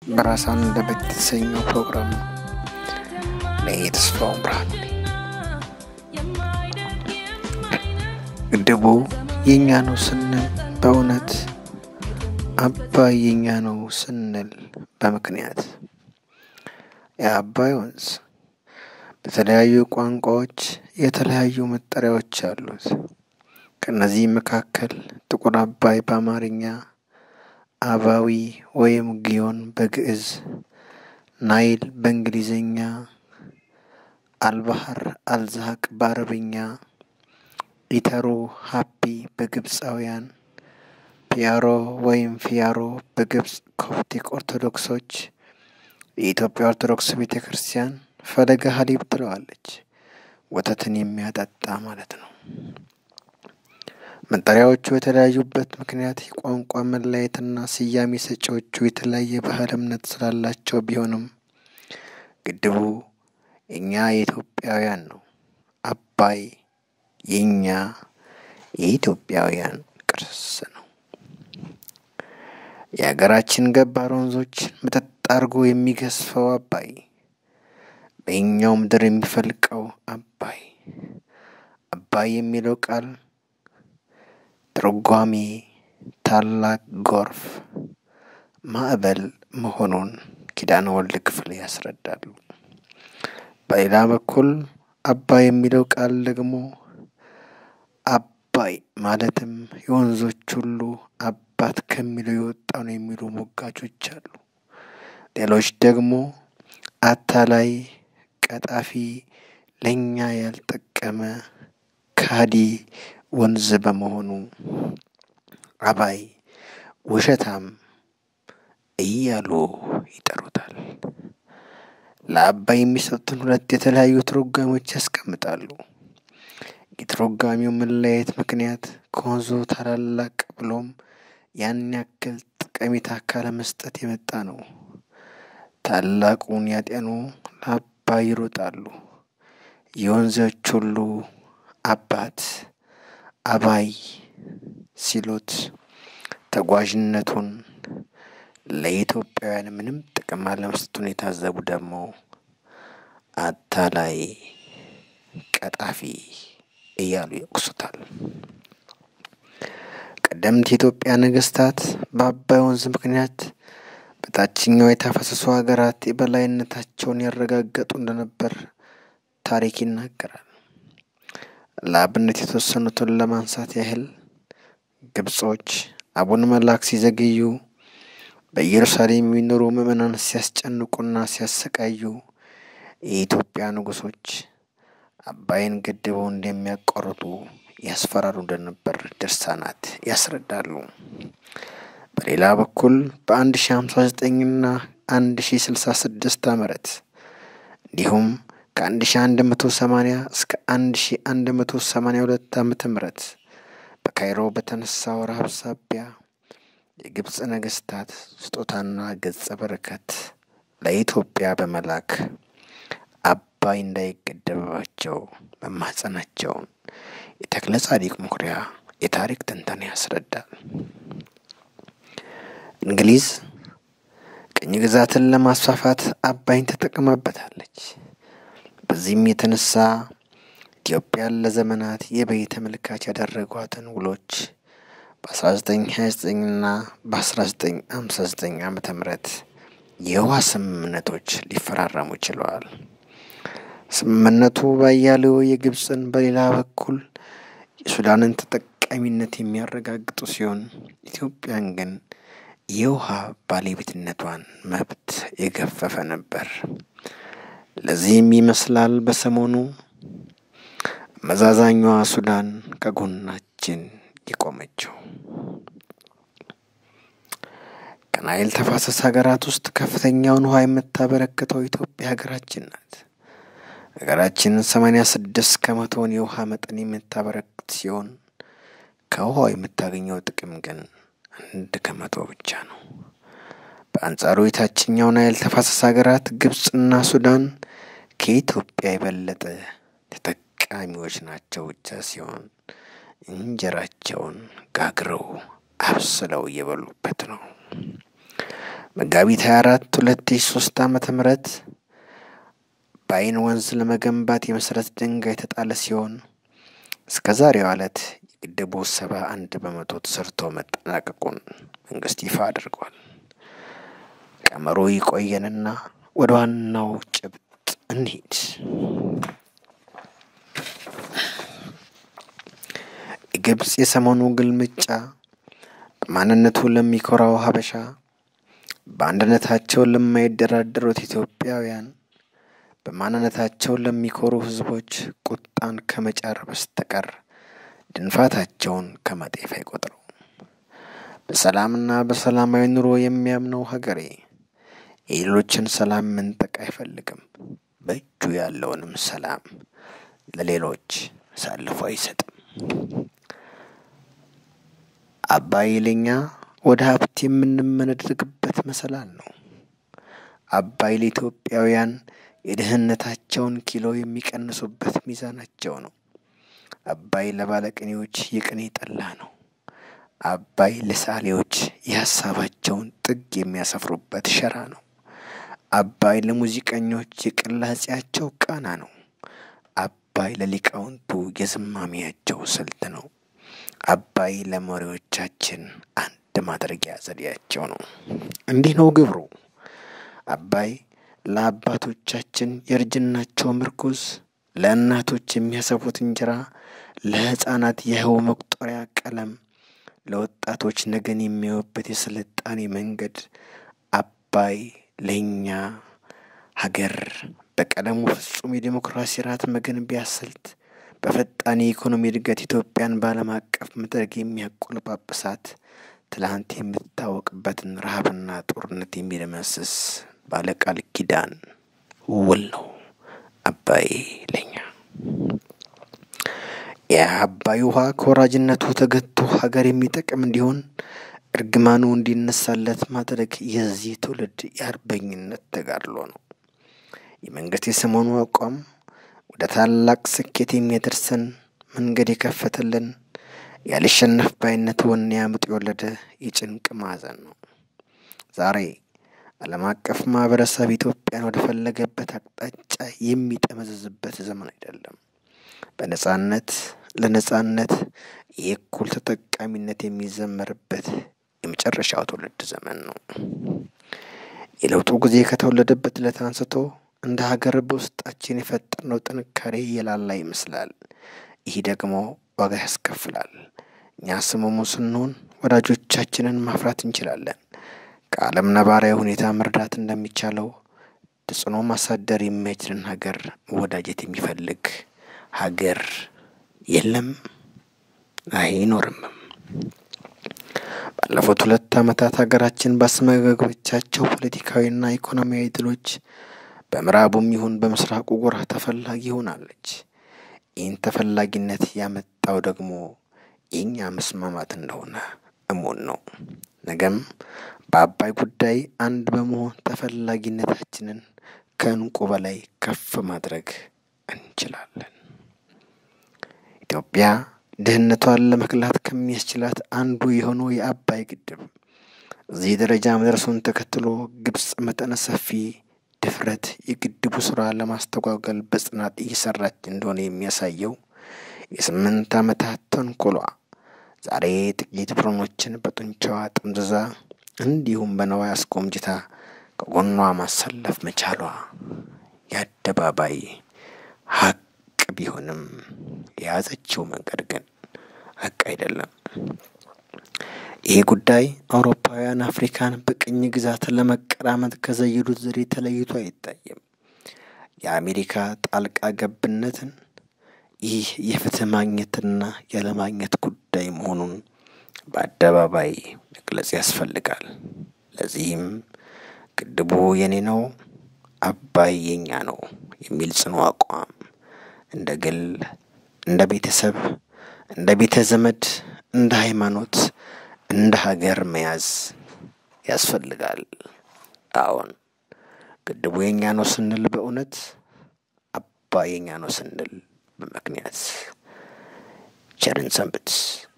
በራስ አንደበት የተሰኘው ፕሮግራም ነው። እኔ ተስፋውን ብርሃን ነኝ። ግድቡ የእኛ ነው ስንል በእውነት አባይ የእኛ ነው ስንል በምክንያት የአባይ ወንዝ በተለያዩ ቋንቋዎች የተለያዩ መጠሪያዎች አሉት። ከእነዚህ መካከል ጥቁር አባይ በአማርኛ፣ አባዊ ወይም ጊዮን በግዕዝ፣ ናይል በእንግሊዝኛ፣ አልባህር አልዛቅ በአረብኛ፣ ኢተሩ ሀፒ በግብፃውያን፣ ፒያሮ ወይም ፊያሮ በግብፅ ኮፕቲክ ኦርቶዶክሶች፣ የኢትዮጵያ ኦርቶዶክስ ቤተ ክርስቲያን ፈለገ ሀሊብ ትለዋለች። ወተትን የሚያጠጣ ማለት ነው። መጠሪያዎቹ የተለያዩበት ምክንያት የቋንቋ መለያየትና ስያሜ ሰጪዎቹ የተለያየ ባህል እምነት ስላላቸው ቢሆንም ግድቡ የእኛ የኢትዮጵያውያን ነው። አባይ የእኛ የኢትዮጵያውያን ቅርስ ነው። የሀገራችን ገባር ወንዞች መጠጥ አድርጎ የሚገዝፈው አባይ በየኛው ምድር የሚፈልቀው አባይ አባይ የሚለው ቃል ትርጓሜ ታላቅ ጎርፍ፣ ማዕበል መሆኑን ኪዳነ ወልድ ክፍል ያስረዳሉ። በሌላ በኩል አባይ የሚለው ቃል ደግሞ አባይ ማለትም የወንዞች ሁሉ አባት ከሚለው የወጣ ነው የሚሉ ሞጋቾች አሉ። ሌሎች ደግሞ አታላይ፣ ቀጣፊ፣ ለእኛ ያልጠቀመ ካዲ ወንዝ በመሆኑ አባይ ውሸታም እያሉ ይጠሩታል። ለአባይ የሚሰጡትን ሁለት የተለያዩ ትርጓሜዎች ያስቀምጣሉ። የትርጓሜው መለያየት ምክንያት ከወንዙ ታላላቅ ብሎም ያን ያክል ጠቀሜታ ካለመስጠት የመጣ ነው። ታላቁን ያጤኑ ለአባይ ይሮጣሉ። የወንዞች ሁሉ አባት አባይ ሲሉት ተጓዥነቱን ለኢትዮጵያውያን ምንም ጥቅም አለመስጠቱን የታዘቡ ደግሞ አታላይ፣ ቀጣፊ እያሉ ይወቅሱታል። ቀደምት የኢትዮጵያ ነገስታት በአባይ ወንዝ ምክንያት በታችኛው የተፋሰሱ ሀገራት የበላይነታቸውን ያረጋገጡ እንደነበር ታሪክ ይናገራል። ለአብነት የተወሰኑትን ለማንሳት ያህል ግብጾች አቡነ መላክ ሲዘገዩ በኢየሩሳሌም የሚኖሩ ምዕመናን ሲያስጨንቁና ሲያሰቃዩ የኢትዮጵያ ንጉሶች አባይን ገድበው እንደሚያቋርጡ ያስፈራሩ እንደነበር ድርሳናት ያስረዳሉ። በሌላ በኩል በአንድ ሺ ሀምሳ ዘጠኝና አንድ ሺ ስልሳ ስድስት ዓመት እንዲሁም ከአንድ ሺ አንድ መቶ ሰማኒያ እስከ አንድ ሺ አንድ መቶ ሰማኒያ ሁለት ዓመተ ምህረት በካይሮ በተነሳው ረሃብ ሳቢያ የግብፅ ነገስታት ስጦታና ገጸ በረከት ለኢትዮጵያ በመላክ አባይ እንዳይገደብባቸው መማጸናቸውን የተክለ ጻዲቅ መኩሪያ የታሪክ ትንተና ያስረዳል። እንግሊዝ ቅኝ ግዛትን ለማስፋፋት አባይን ተጠቅማበታለች። በዚህም የተነሳ ኢትዮጵያን ለዘመናት የበይ ተመልካች ያደረጓትን ውሎች በ1929 እና በ1959 ዓመተ ምህረት የውሃ ስምምነቶች ሊፈራረሙ ችለዋል። ስምምነቱ ባያሌው የግብፅን በሌላ በኩል የሱዳንን ተጠቃሚነት የሚያረጋግጡ ሲሆን ኢትዮጵያን ግን የውሃ ባለቤትነቷን መብት የገፈፈ ነበር። ለዚህም ይመስላል በሰሞኑ መዛዛኛዋ ሱዳን ከጎናችን የቆመችው። ከናይል ተፋሰስ ሀገራት ውስጥ ከፍተኛውን ውሃ የምታበረክተው ኢትዮጵያ ሀገራችን ናት። ሀገራችን ሰማኒያ ስድስት ከመቶውን የውሃ መጠን የምታበረክት ሲሆን ከውሃው የምታገኘው ጥቅም ግን አንድ ከመቶ ብቻ ነው። በአንጻሩ የታችኛው ናይል ተፋሰስ ሀገራት ግብፅና ሱዳን ከኢትዮጵያ የበለጠ ተጠቃሚዎች ናቸው ብቻ ሲሆን እንጀራቸውን ጋግረው አብስለው እየበሉበት ነው። መጋቢት 24 2003 ዓመተ ምህረት በአይን ወንዝ ለመገንባት የመሰረት ድንጋይ የተጣለ ሲሆን እስከ ዛሬዋ ዕለት የግድቡ ሰባ አንድ በመቶ ተሰርቶ መጠናቀቁን መንግስት ይፋ አድርጓል። ቀመሩ ይቆየንና ወደ ዋናው ጭብጥ እንሂድ። የግብፅ የሰሞኑ ግልምጫ በማንነቱ ለሚኮራው ሀበሻ፣ በአንድነታቸው ለማይደራደሩት ኢትዮጵያውያን፣ በማንነታቸው ለሚኮሩ ህዝቦች ቁጣን ከመጫር በስተቀር ድንፋታቸውን ከመጤፍ አይቆጥረው። በሰላምና በሰላማዊ ኑሮ የሚያምነው ሀገሬ የሌሎችን ሰላም መንጠቅ አይፈልግም። በእጁ ያለውንም ሰላም ለሌሎች አሳልፎ አይሰጥም። አባይ ለኛ ወደ ሀብት የምንመነድርግበት መሰላል ነው። አባይ ለኢትዮጵያውያን የድህነታቸውን ኪሎ የሚቀንሱበት ሚዛናቸው ነው። አባይ ለባለቅኔዎች የቅኔ ጠላ ነው። አባይ ለሳሌዎች የሀሳባቸውን ጥግ የሚያሰፍሩበት ሸራ ነው። አባይ ለሙዚቀኞች የቅላጼያቸው ቃና ነው። አባይ ለሊቃውንቱ የዝማሚያቸው ስልት ነው። አባይ ለመሪዎቻችን አንድ ማድረጊያ ዘዴያቸው ነው። እንዲህ ነው ግብሩ። አባይ ለአባቶቻችን የእርጅናቸው ምርኩዝ፣ ለእናቶች የሚያሰፉት እንጀራ፣ ለሕፃናት የህው መቁጠሪያ ቀለም፣ ለወጣቶች ነገን የሚያዩበት የስልጣኔ መንገድ አባይ ለእኛ ሀገር በቀለሙ ፍጹም የዴሞክራሲ ራት መገንቢያ ስልት በፈጣን የኢኮኖሚ እድገት ኢትዮጵያን በዓለም አቀፍ መድረክ የሚያቆለጳጵሳት ትላንት የምትታወቅበትን ረሃብና ጦርነት የሚደመስስ ባለቃል ኪዳን ውል ነው አባይ ለኛ። የአባይ ውሃ ከወራጅነቱ ተገቶ ሀገር የሚጠቅም እንዲሆን እርግማኑ እንዲነሳለት ማድረግ የዚህ ትውልድ የአርበኝነት ተጋድሎ ነው። የመንግስት የሰሞኑ አቋም ወደ ታላቅ ስኬት የሚያደርሰን መንገድ የከፈተልን ያልሸነፍ ባይነት ወኔ አምጦ የወለደ የጭንቅ ማዕዘን ነው። ዛሬ ዓለም አቀፍ ማህበረሰብ ኢትዮጵያን ወደ ፈለገበት አቅጣጫ የሚጠመዘዝበት ዘመን አይደለም። በነጻነት ለነጻነት የእኩል ተጠቃሚነት የሚዘመርበት የመጨረሻው ትውልድ ዘመን ነው። የለውጡ ጊዜ ከተወለደበት ዕለት አንስቶ እንደ ሀገር በውስጣችን የፈጠርነው ጥንካሬ የላላ ይመስላል። ይህ ደግሞ ዋጋ ያስከፍላል። እኛ ስሙሙ ስንሆን ወዳጆቻችንን ማፍራት እንችላለን። ከዓለም ነባራዊ ሁኔታ መርዳት እንደሚቻለው ተጽዕኖ ማሳደር የማይችልን ሀገር መወዳጀት የሚፈልግ ሀገር የለም፣ አይኖርምም። ባለፉት ሁለት ዓመታት ሀገራችን ባስመዘገበቻቸው ፖለቲካዊና ኢኮኖሚያዊ ድሎች በምዕራቡም ይሁን በምስራቁ ጎራ ተፈላጊ ሆናለች። ይህን ተፈላጊነት ያመጣው ደግሞ የእኛ መስማማት እንደሆነ እሙን ነው። ነገም በአባይ ጉዳይ አንድ በመሆን ተፈላጊነታችንን ከእንቁ በላይ ከፍ ማድረግ እንችላለን። ኢትዮጵያ ድህነቷን ለመክላት ከሚያስችላት አንዱ የሆነው የአባይ ግድብ እዚህ ደረጃ መድረሱን ተከትሎ ግብጽ መጠነ ሰፊ ድፍረት የግድቡ ስራ ለማስተጓገል በጽናት እየሰራች እንደሆነ የሚያሳየው የስምንት ዓመታት ተንኮሏ ዛሬ ጥቂት ብሮኖችን በጡንቻዋ ጥምዝዛ እንዲሁም በነዋይ አስጎምጅታ ከጎኗ ማሰለፍ መቻሏ የአደባባይ ሀቅ ቢሆንም የያዘችው መንገድ ግን ሀቅ አይደለም። ይህ ጉዳይ አውሮፓውያን አፍሪካን በቅኝ ግዛት ለመቀራመት ከዘየዱት ዘዴ ተለይቶ አይታይም። የአሜሪካ ጣልቃ ገብነትን ይህ የፍትህ ማግኘትና ያለማግኘት ጉዳይ መሆኑን በአደባባይ መግለጽ ያስፈልጋል። ለዚህም ግድቡ የኔ ነው፣ አባይ የኛ ነው የሚል ጽኑ አቋም እንደ ግል፣ እንደ ቤተሰብ፣ እንደ ቤተ ዘመድ፣ እንደ ሃይማኖት፣ እንደ ሀገር መያዝ ያስፈልጋል። አዎን ግድቡ የኛ ነው ስንል በእውነት አባይ የኛ ነው ስንል በምክንያት ቸርን ሰንብት።